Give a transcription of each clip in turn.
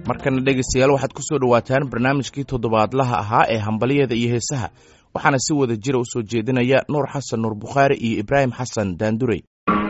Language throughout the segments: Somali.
markana dhegaystayaal waxaad ku soo dhowaataan barnaamijkii toddobaadlaha ahaa ee hambaliyada iyo heesaha waxaana si wada jira u soo jeedinaya nuur xasan nuur bukhaari iyo ibraahim xasan daandurey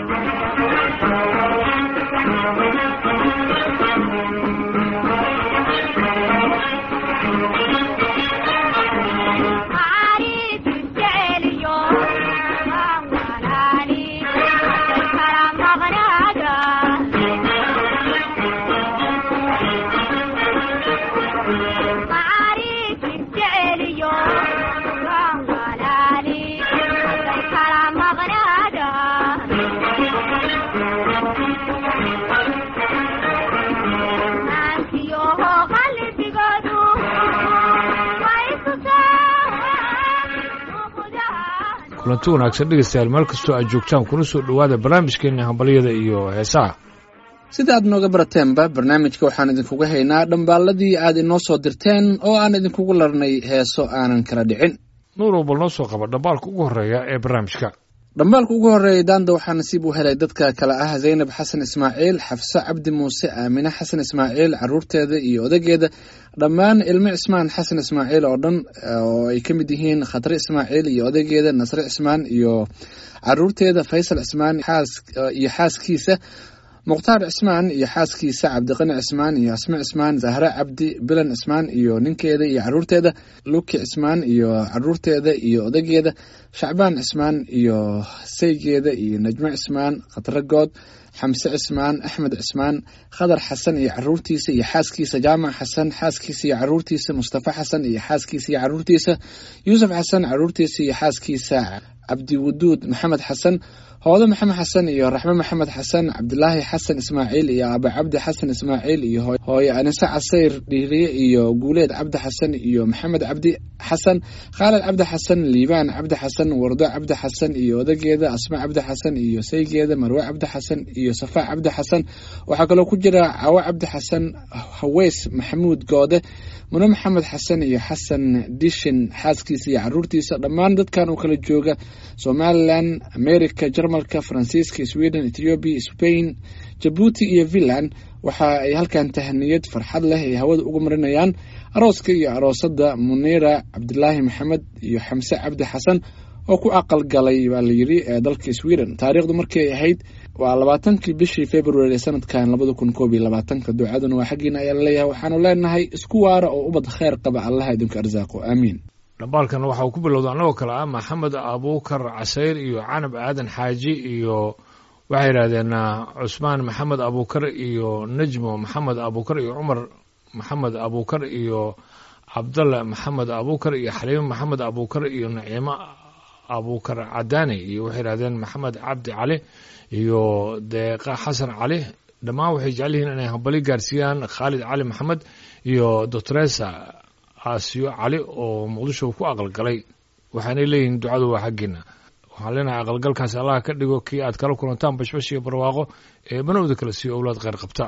kulanti wanaagsan dhegaystayaal meel kastoo aad joogtaan kuna soo dhowaada barnaamijkeenna hambalyada iyo heesaha sida aad nooga barateenba barnaamijka waxaan idinkuga haynaa dhambaalladii aad inoo soo dirteen oo aan idinkugu larnay heeso aanan kala dhicin nuurow bal noo soo qaba dhambaalka ugu horreeya ee barnaamijka dhambaalka ugu horreeyay daanda waxaa nasiib u helay dadka kale ah zaynab xasan ismaaciil xafse cabdi muuse aamine xasan ismaaciil caruurteeda iyo odageeda dhammaan ilmo cismaan xasan ismaaciil oo dhan oo ay ka mid yihiin khatre ismaaciil iyo odageeda nasre cismaan iyo caruurteeda faysal cismaan iyo xaaskiisa mukhtaar cismaan iyo xaaskiisa cabdiqani cismaan iyo asme cismaan zahre cabdi bilan cismaan iyo ninkeeda iyo caruurteeda luki cismaan iyo caruurteeda iyo odageeda shacbaan cismaan iyo saygeeda iyo najmo cismaan khatre good xamse cismaan axmed cismaan khadar xasan iyo caruurtiisa iyo xaaskiisa jaamac xasan xaaskiisa iyo caruurtiisa mustafa xasan iyo xaaskiisa iyo caruurtiisa yuusuf xasan caruurtiisa iyo xaaskiisa cabdiwaduud maxamed xasan hoode maxamed xasan iyo raxme maxamed xasan cabdilaahi xasan ismaaciil iyo aba cabdi xasan ismaaciil iyo hooye anise casayr dhiiriye iyo guuleed cabdi xasan iyo maxamed cabdi xasan khaalid cabdi xasan liibaan cabdi xasan wardo cabdi xasan iyo odageeda asma cabdi xasan iyo saygeeda marwe cabdi xasan iyo safaa cabdi xasan waxaa kaloo ku jira cawo cabdi xasan haweys maxamuud goode mune maxamed xasan iyo xasan dishin xaaskiisa iyo caruurtiisa dhammaan dadkan oo kala jooga somalilan america jarmalka faransiiska sweden ethoobiya spain jabuuti iyo finland waxa ay halkan tahaniyad farxad leh ay hawada ugu marinayaan arooska iyo aroosada muniira cabdilaahi maxamed iyo xamse cabdi xasan oo ku aqal galay baa layidhi ee dalka sweden taariikhdu markii ay ahayd waa labaatankii bishii february ee sanadkan labada kun koob iyo labaatanka ducaduna waa xaggiina ayaa laleeyahay waxaanu leenahay isku waara oo ubad kheyr qaba allaha idinku arsaaqo aamiin dhambaalkan waxa uu ku bilowda annagoo kale ah maxamed abuukar casayr iyo canab aadan xaaji iyo waxay yidhahdeen cusmaan maxamed abuukar iyo nejmo maxamed abuukar iyo cumar maxamed abuukar iyo cabdalla maxamed abuukar iyo xaliime maxamed abuukar iyo naciimo abuukar cadaani iyo waxay yidhahdeen maxamed cabdi cali iyo deeqa xasan cali dhammaan waxay jecel yihiin inay hambali gaarsiiyaan khaalid cali maxamed iyo doctoresa aasiyo cali oo muqdisho ku aqalgalay waxaanay leeyihiin ducadu waa xaggiina waxaan leenahay aqalgalkaas allah ka dhigo kii aad kala kulantaan bashbash iyo barwaaqo ee banowda kale siiyo owlaad kheyr qabta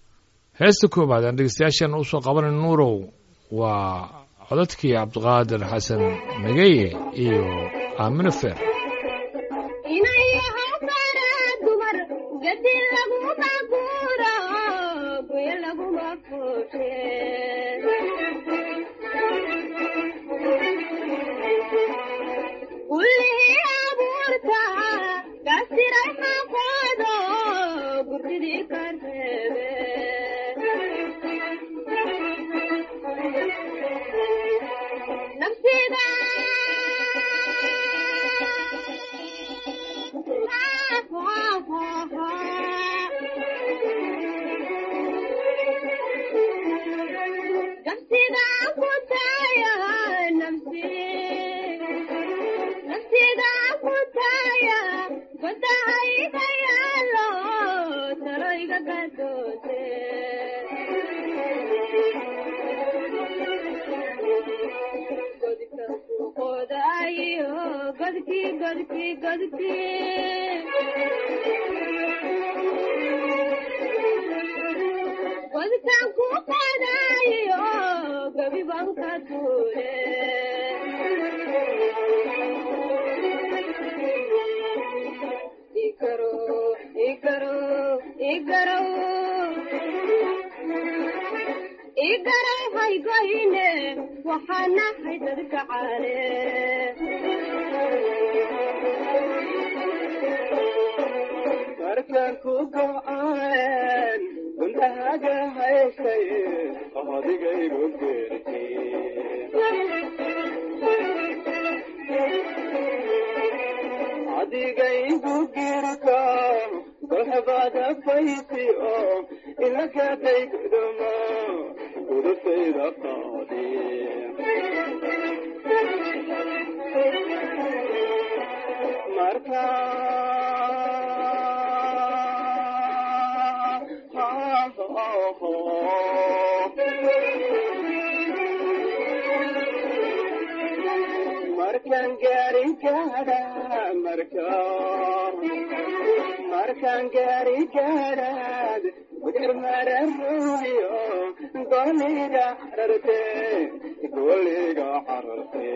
heesta koobaad aan dhegeystayaasheena usoo qabanay nuurow waa codadkii cabdiqaadir xasan nageye iyo aamino feer garay haygoyne waxaanahay dadka caale markaan ku go'aan gundahaaga haysay adigaygu geertay adigaygu girka golhabada fayti oo ilakatay guduma gudufayda qaadi markaan gaari gaadha marka markaan gaari gaadhaad budir mararuyo goliga cararte goliga cararte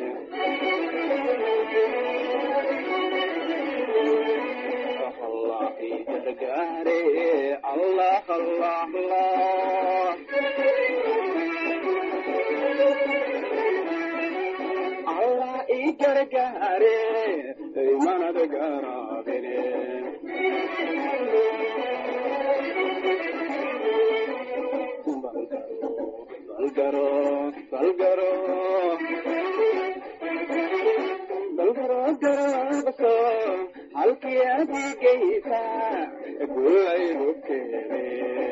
الله gargaare allah allah allah allah i gargaare imanad garaabine balgaro balgaro balgaro garabso halkii adigaysa gulaygu keene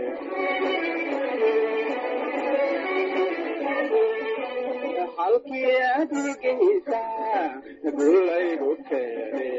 halkii adigaysa gulaygu keene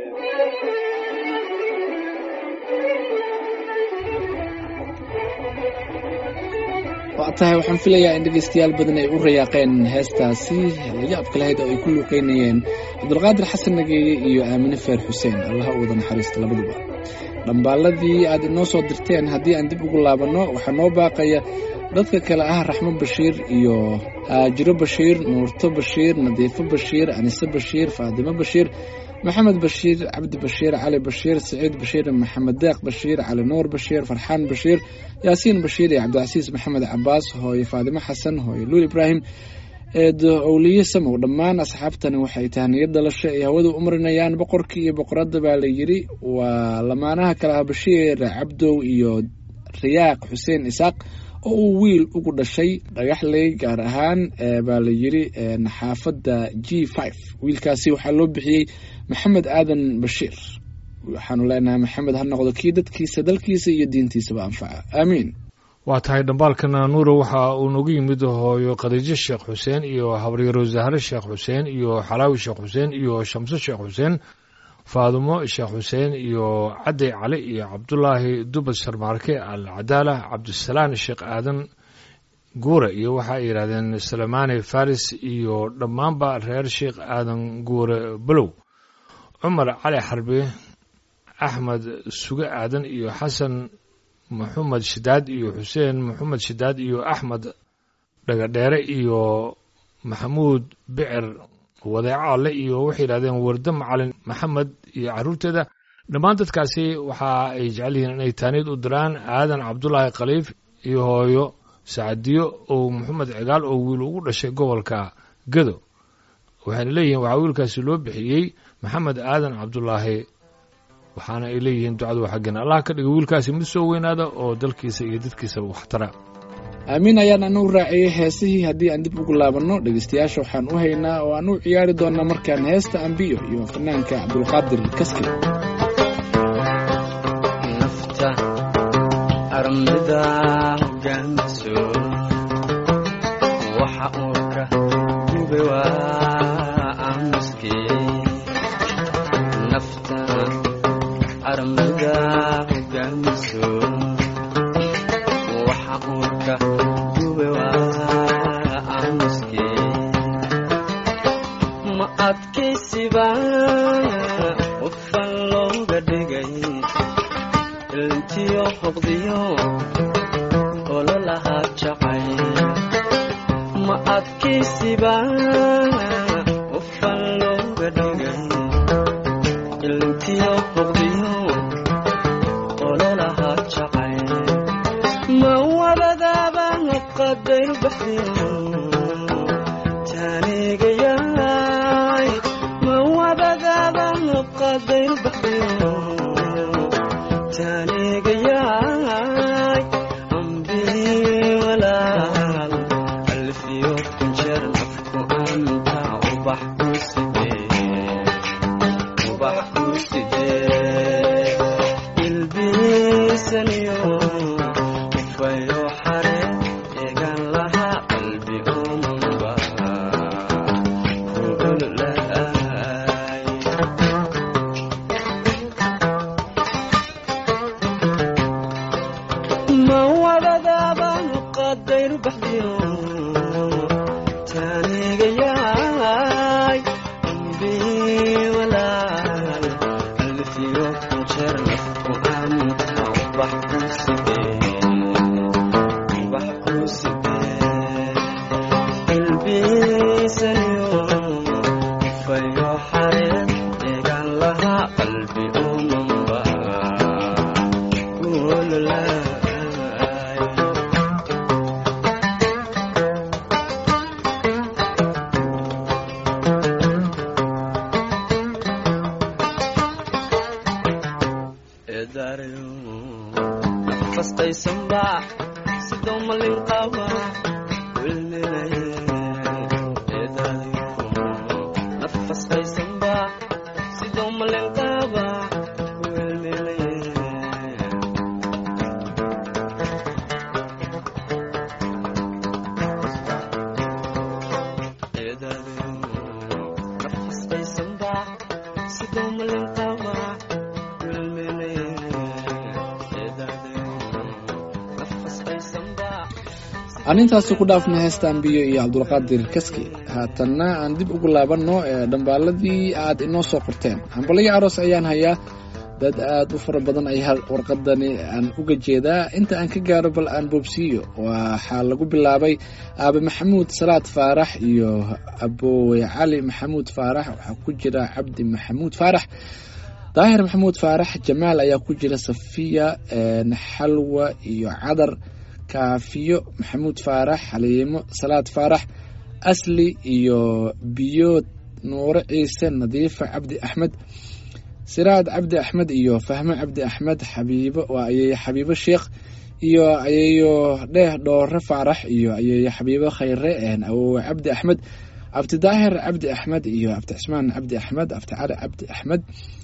waa tahay waxaan filayaa in dhegaystayaal badan ay u rayaaqeen heestaasi layaabka lahayd oo ay ku luuqeynayeen cabdulqaadir xasan nageeye iyo aamine feer xuseen allaha u wada naxariista labaduba dhambaaladii aad inoo soo dirteen haddii aan dib ugu laabanno waxaa noo baaqaya dadka kale ah raxmo bashiir iyo haajiro bashiir nuurto bashiir nadiifo bashiir anise bashiir faadimo bashiir maxamed bashiir cabdi bashiir cali bashiir saciid bashiir maxamed deeq bashiir cali nuur bashiir farxaan bashiir yaasiin bashiir iyo cabdicasiis maxamed cabaas hooye faadimo xasan hooye luul ibraahim eedo owliye samow dhammaan asxaabtani waxay tahniyad dhalasho ay hawada u marinayaan boqorkii iyo boqoradda baa la yidhi waa lamaanaha kale ah bashiir cabdow iyo riyaaq xuseen isaaq oo uu wiil ugu dhashay dhagaxley gaar ahaan baa la yidhi xaafadda g five wiilkaasi waxaa loo bixiyey maxamed aadan bashiir waxaanu leenahay maxamed ha noqdo kii dadkiisa dalkiisa iyo diintiisaba anfaca aamiin waa tahay dhambaalkana nuuro waxa uu nagu yimid hooyo khadiijo sheekh xuseen iyo habaryaro zahre sheekh xuseen iyo xalaawi sheekh xuseen iyo shamso sheekh xuseen faadumo sheekh xuseen iyo cadday cali iyo cabdulaahi dubad sharmaarke al cadaala cabdisalaan sheekh aadan guure iyo waxa ay yidhahdeen salamaane faris iyo dhammaanba reer sheekh aadan guure balow cumar cali xarbe axmed suge aadan iyo xasan maxamed shidaad iyo xuseen maxamed shidaad iyo axmed dhagadheere iyo maxamuud bicir wadeeco alle iyo waxay yidhahdeen warde macalin maxamed iyo carruurteeda dhammaan dadkaasi waxa ay jecel yihiin inay taaniid u diraan aadan cabdulaahi khaliif iyo hooyo sacadiyo oo maxamed cigaal oo wiil ugu dhashay gobolka gado waxayna leeyihiin waxaa wiilkaasi loo bixiyey maxamed aadan cabdulaahi waxaana ay leeyihiin ducadu xaggan allah ka dhiga wiilkaasi mid soo weynaada oo dalkiisa iyo dadkiisaba waxtara aamiin ayaan anu raaciyey heesihii haddii aan dib ugu laabanno dhegaystayaasha waxaan u haynaa oo aan u ciyaari doonnaa markaan heesta ambiyo iyo fanaanka cabdulqaadir kaski nafta armida hogaanso waxa uu ka gube waa aamuskii nafta armida hogaanso waxa uu ka gube waa aamuskii ma adkaysiba qofan looga dhigay ilntiyo hoqdiyo ololahaa jacay ma adkaysiba qofan looga dhigay ilntiyo hoqdiyo ololahaa jacay ma wabadaaba qadayr baxdiyo taanigayaay ma wadadaadan qadayr baxdiyo taanigayaay ambii walaal alfiyo kunjeer nafku anta ubax ku sidee ubax ku sidee ilbiisaniyo ufayo xare eegan lahaa qalbi umunba kuululaay ma wadadaaban qadayr baxdiyo taanigayaay ambii walaal alfiyo kunjeer nafku anta ubax ku sidee ubax ku sidee ilbiisaniyo fayo xareed eegan lahaa qalbi umanba kuululaay nafastaysanba sidoo malin qaba nafastaysanba sidoo malin qaba nafastaysanba sidoo malin qaba aan intaasi ku dhaafna heesta ambiyo iyo cabdulqaadir kaski haatanna aan dib ugu laabanno ee dhambaaladii aad inoo soo qorteen hambalyo aroos ayaan hayaa dad aad u fara badan ayaa warqadani aan uga jeedaa inta aan ka gaaro bal aan boobsiiyo waxaa lagu bilaabay aabe maxamuud salaad faarax iyo aboowe cali maxamuud faarax waxaa ku jira cabdi maxamuud faarax daahir maxamuud faarax jamaal ayaa ku jira safiya xalwa iyo cadar kaafiyo maxamuud faarax xaliimo salaad faarax asli iyo biyood nuure ciise nadiifa cabdi axmed siraad cabdi axmed iyo fahmo cabdi axmed xabiibo waa ayeeye xabiibo sheekh iyo ayeeyo dheeh dhoore faarax iyo ayeeye xabiibo khayre awowe cabdi axmed abtidaahir cabdi axmed iyo abti cismaan cabdi axmed abti cali cabdi axmed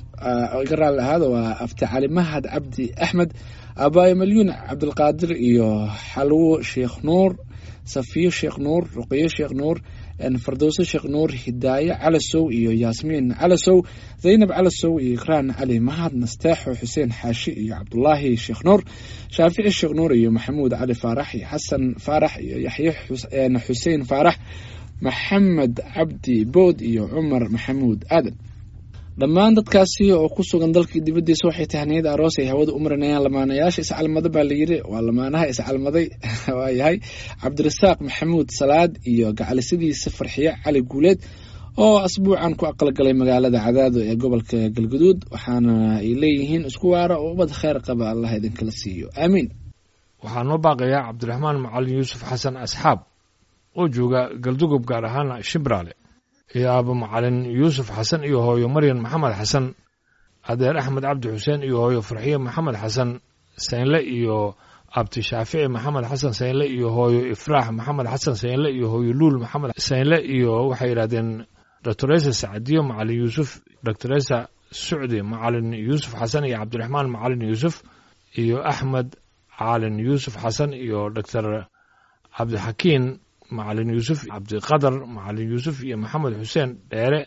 iga raalli ahaada waa abti cali mahad cabdi axmed abaayo malyuun cabdilqaadir iyo xalwo sheekh nuur safiyo sheekh nuur ruqiyo sheekh nuur fardowso sheekh nuur hidaaye calasow iyo yaasmiin calasow zaynab calasow iyo ikraan cali mahad nasteexo xuseen xaashi iyo cabdulaahi sheekh nuur shaafici sheekh nuur iyo maxamuud cali faarax iyo xasan faarax iyo yaxye xuseen faarax maxamed cabdi bood iyo cumar maxamuud aadan dhammaan dadkaasi oo ku sugan dalkii dibaddiisa waxay tahniyada aroos ay hawada u marinayaan lamaanayaasha iscalmada baa layidhi waa lamaanaha iscalmaday waayahay cabdirasaaq maxamuud salaad iyo gacalisadiisa farxiye cali guuleed oo asbuucan ku aqalgalay magaalada cadaado ee gobolka galguduud waxaana ay leeyihiin isku waara oo ubad kheyr qaba allah idinkala siiyo aamiin waxaa noo baaqayaa cabdiraxmaan macalin yuusuf xasan asxaab oo jooga galdugob gaar ahaan shimbraale iyo aabo macalin yuusuf xasan iyo hooyo maryan maxamed xasan adeer axmed cabdi xuseen iyo hooyo farxiye maxamed xasan saynle iyo abti shaafici maxamed xasan saynle iyo hooyo ifraax maxamed xasan saynle iyo hooyo luul maxamed saynle iyo waxay yidhahdeen doctoresa sacadiyo macalin yuusuf doctoresa sucdi macalin yuusuf xasan iyo cabdiraxmaan macalin yuusuf iyo axmed caalin yuusuf xasan iyo doctor cabdixakiin macalin yuusuf cabdiqadar macalin yuusuf iyo maxamed xuseen dheere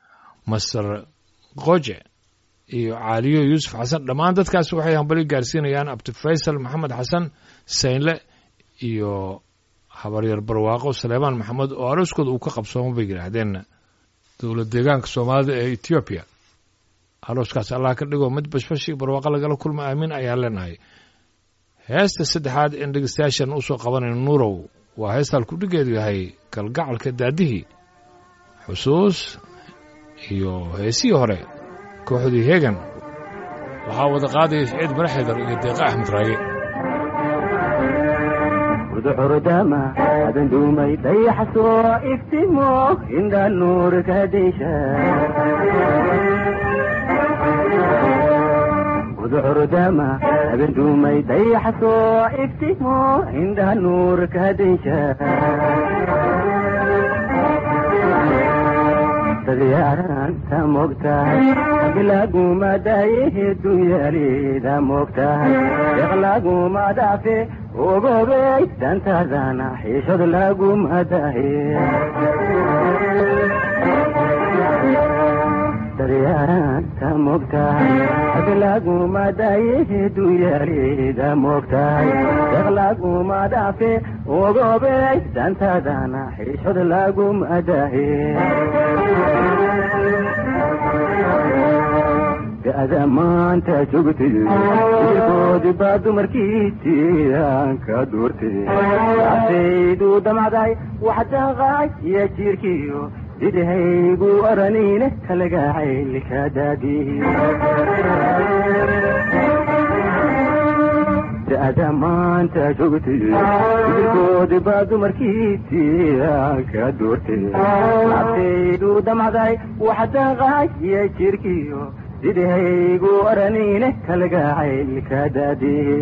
master qoje iyo caaliyo yuusuf xasan dhammaan dadkaas waxay hambali gaarsiinayaan abdi faysal maxamed xasan saynle iyo habaryar barwaaqo saleebaan maxamed oo arooskooda uu ka qabsoomo bay yidhaahdeen dowlad deegaanka soomaalida ee etoobiya arooskaas allah ka dhigo mid bashbashi barwaaqo lagala kulma aamin ayaan leenahay heesta saddexaad in dhegeystayaashan usoo qabanayno nuurow waa heestaan kudhigeedu yahay galgacalka daadihii xusuus iyo heesihii hore kooxdii heegan waxaa wada qaadaya siciid maraxeedar iyo deeqa axmed raage udcurdama adan duumay dayax soo iftimo indha nuurka desha udcurdama adan duumay dayax soo iftimo indha nuurka desha dadyaaranta mogtahay aglaguma dayehe dunyalida mogtahay deqlaguma dhafe ogobey dantadana xiishod laguma dahe dadyaaranta mogtahay aglaguma dayehe dunyalida mogtahay deqlaguma dhafe ogobey dantadana xiishod laguma dahe da'da maanta joogtay ilkoodi baa dumarkiisii aan ka doortay asaydu damacday wax daqaay iyo jiirkiyo didhaygu oranine kalagacaylka daadihi da'da maanta joogtay ilkoodi baa dumarkiisii aan ka doortay asaydu damacday wax daqaay iyo jiirkiyo didhaygu oranine kalagacaylka daadihi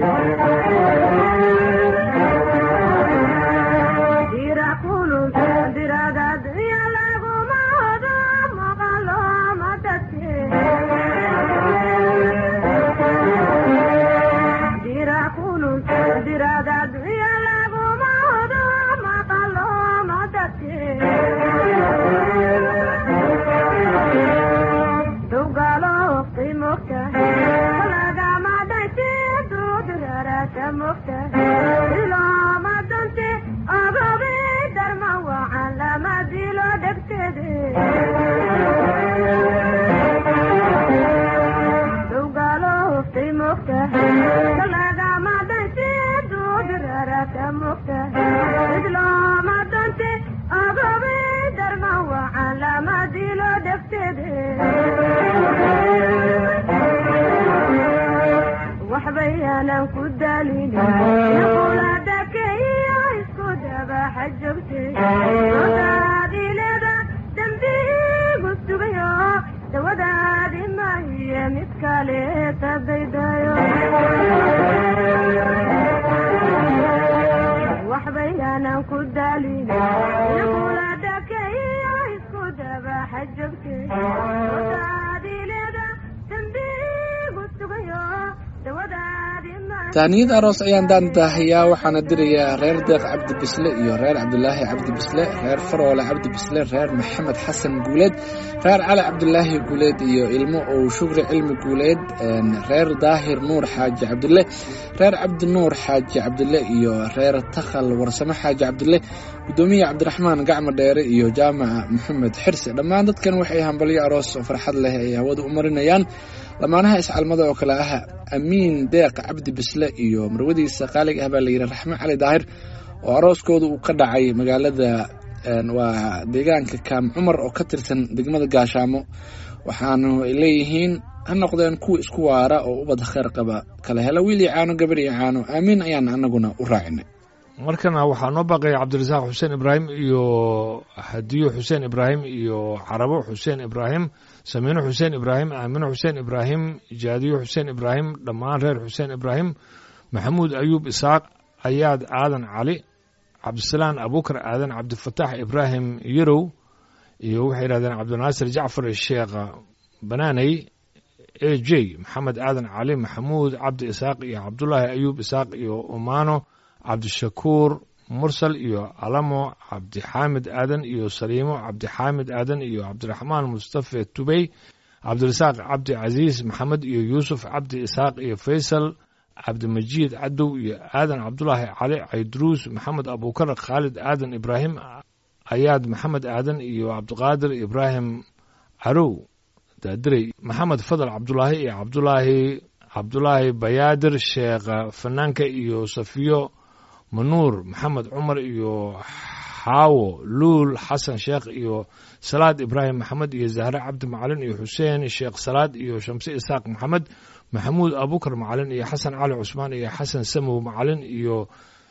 taaniyad aroos ayaan daandaahayaa waxaana dirayaa reer deeq cabdi bisle iyo reer cabdulaahi cabdi bisle reer faroole cabdi bisle reer maxamed xasan guuleed reer cali cabdulaahi guuleed iyo ilmo ow shukri cilmi guuleed reer daahir nuur xaaji cabdile reer cabdi nuur xaaji cabdile iyo reer takhal warsamo xaaji cabdile gudoomiye cabdiraxmaan gacmo dheere iyo jaamaca maxamed xirse dhammaan dadkan waxay hambalyo aroos oo farxad leh ay hawada u marinayaan lamaanaha iscalmada oo kale ah amiin deeq cabdi bisle iyo marwadiisa qaaliga ah baa layidhi raxme cali daahir oo arooskooda uu ka dhacay magaalada waa deegaanka kaam cumar oo ka tirsan degmada gaashaamo waxaanu leeyihiin ha noqdeen kuwa isku waara oo ubad kheyr qaba kala hela wiil iyo caano gabar iyo caano aamiin ayaan anaguna u raacinay markana waxaa noo baaqaya cabdirasaaq xuseen ibraahim iyo hadiyo xuseen ibraahim iyo carabo xuseen ibraahim samiino xuseen ibraahim aamino xuseen ibraahim jaadiyo xuseen ibraahim dhammaan reer xuseen ibraahim maxamuud ayuub isaaq ayaad aadan cali cabdisalaan abuukar aadan cabdifataax ibraahim yarow iyo waxay yidhahdeen cabdinaasir jacfar sheekh banaaney a j maxamed aadan cali maxamuud cabdi isaaq iyo cabdulaahi ayuub isaaq iyo umaano cabdishakuur mursal iyo alamo cabdixaamid aadan iyo saliimo cabdixaamid aadan iyo cabdiraxmaan mustafe tubey cabdirasaaq cabdi casiis maxamed iyo yuusuf cabdi isaaq iyo faysal cabdimajiid cadow iyo aadan cabdulaahi cali cayduruus maxamed abuukar khaalid aadan ibraahim ayaad maxamed aadan iyo cabdiqaadir ibraahim carow daadirey maxamed fadal cabdulaahi iyo cabdulaahi cabdulaahi bayaadir sheekh fanaanka iyo safiyo manuur maxamed cumar iyo xaawo luul xasan sheekh iyo salaad ibraahim maxamed iyo zahre cabdi macalin iyo xuseen sheekh salaad iyo shamse isaaq maxamed maxamuud abukar macalin iyo xasan cali cusmaan iyo xasan samow macalin iyo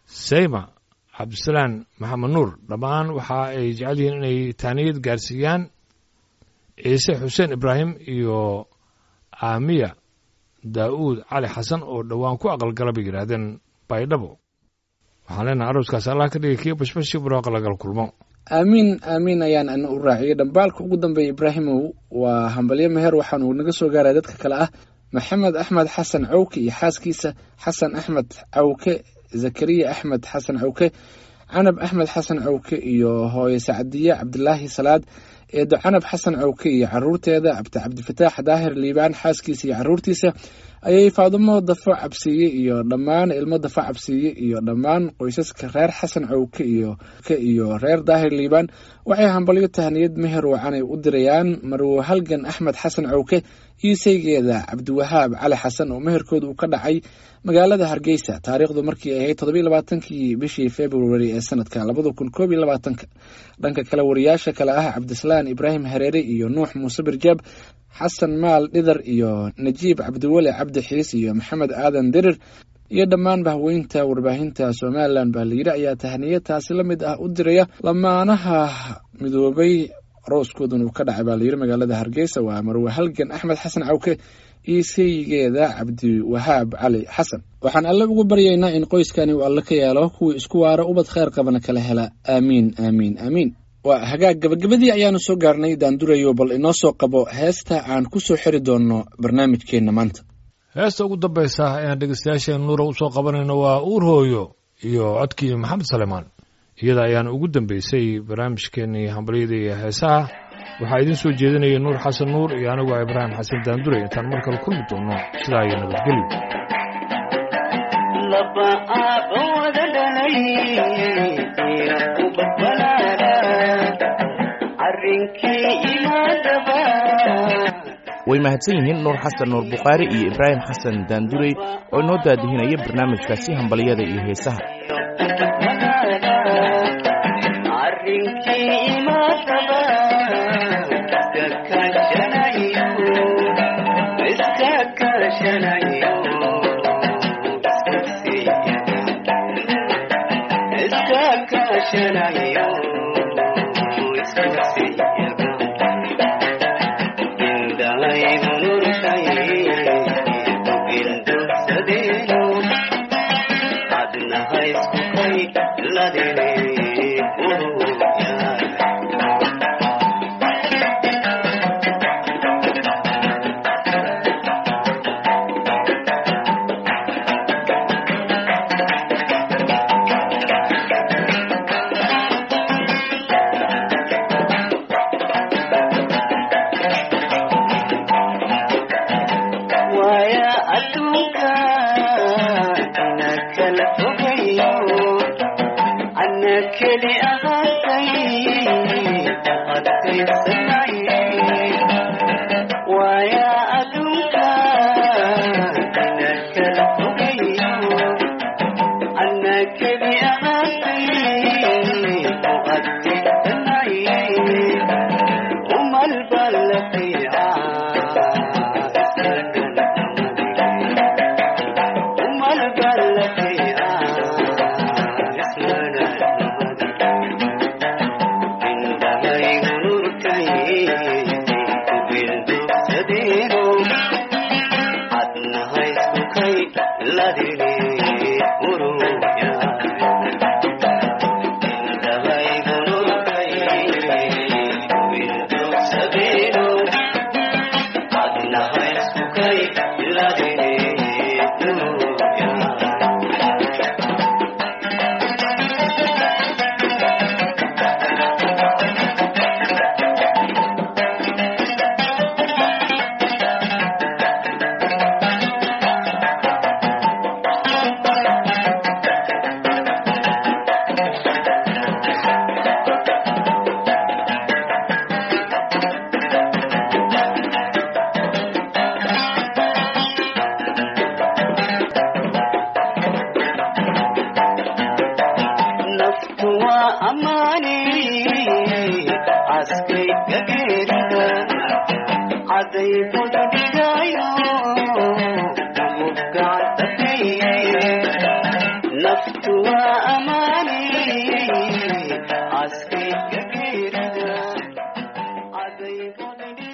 sayma cabdisalaan maxamed nuur dhammaan waxa ay jecel yihiin inay taaniyad gaarsiiyaan ciise xuseen ibraahim iyo aamiya daa'uud cali xasan oo dhowaan ku aqalgala bay yidhaahdeen baydhabo waxaan leenahay arooskaas allah ka dhigay kii bashbashi buraaqa lagal kulmo aamiin aamiin ayaan ana u raaciyey dhambaalka ugu dambeeya ibraahimow waa hambalyo meher waxaan uu naga soo gaaraya dadka kale ah maxamed axmed xasan cawke iyo xaaskiisa xasan axmed cawke zakariya axmed xasan cawke canab axmed xasan cawke iyo hooye sacdiye cabdilaahi salaad eedo canab xasan cawke iyo caruurteeda cabdi cabdifataax daahir liibaan xaaskiisa iyo caruurtiisa ayay faadumo dafo cabsiiye iyo dhammaan ilmo dafo cabsiiye iyo dhammaan qoysaska reer xasan cawke iyo iyo reer daahir liibaan waxay hambalyo tahniyad meher wacanay u dirayaan marwo halgan axmed xasan cawke iyo saygeeda cabdiwahaab cali xasan oo meherkooda uu ka dhacay magaalada hargeysa taariikhdu markii ay ahayd toddobiyo labaatankii bishii february ee sanadka labada kun koob iyo labaatanka dhanka kale wariyaasha kale ah cabdisalaan ibraahim hareere iyo nuux muuse birjaab xasan maal dhidar iyo najiib cabdiweli cabdi xiis iyo maxamed aadan dirir iyo dhammaan bahweynta warbaahinta somalilan baa layidhi ayaa tahniya taasi la mid ah u diraya lamaanaha midoobay arooskoodun uu ka dhacay baa layidhi magaalada hargeysa waa marwe halgan axmed xasan cawke iyo saygeeda cabdiwahaab cali xasan waxaan alle ugu baryaynaa in qoyskani uu alle ka yeelo kuwii isku waara ubad kheyr qabana kala hela aamiin aamiin aamiin waa hagaag gabagabadii ayaanu soo gaarnay daandurayo bal inoo soo qabo heesta aan ku soo xiri doonno barnaamijkeenna maanta heesta ugu dambaysa ayaan dhegeystayaasheen nuura u soo qabanayno waa uur hooyo iyo codkii maxamed salemaan iyada ayaan ugu dambeysay barnaamijkeenii hambalyada iyo heesaha waxaa idiin soo jeedinaya nuur xasan nuur iyo anigu ah ibraahim xasan daandure intaan mar kale kulmi doono sidaa iyo nabadgelyo laba aaba wada dhalay ina ubad balaara arrinkii imaadaba way mahadsan yihiin nuur xasan nuur bukhaari iyo ibraahim xasan daandurey oo inoo daadihinaya barnaamijkaasi hambalyada iyo heesaha arrinkii imaadaba iska kaashanayo iska kaashanayo iska kaashanayo indhahaygu nurkay indugsadeeno adnaha isku kay ladine uruyaa waaya adduunka ana kala fogayo ana keli ahaatay adkaysanaye waaya adduunka ana kala fogayo ana keli ahaatay adkaysanaye umal balaqiica umal balaqiica indhahaygu nurkay kubildugsadeeno adnaha isku kay ladine uruya indhahaygu nurkay kubildugsadeeno adnaha isku kay ladine uruya naftu waa ammaani askay gageerida caday bududhigayo ugu gacantafay naftu waa fudhigayo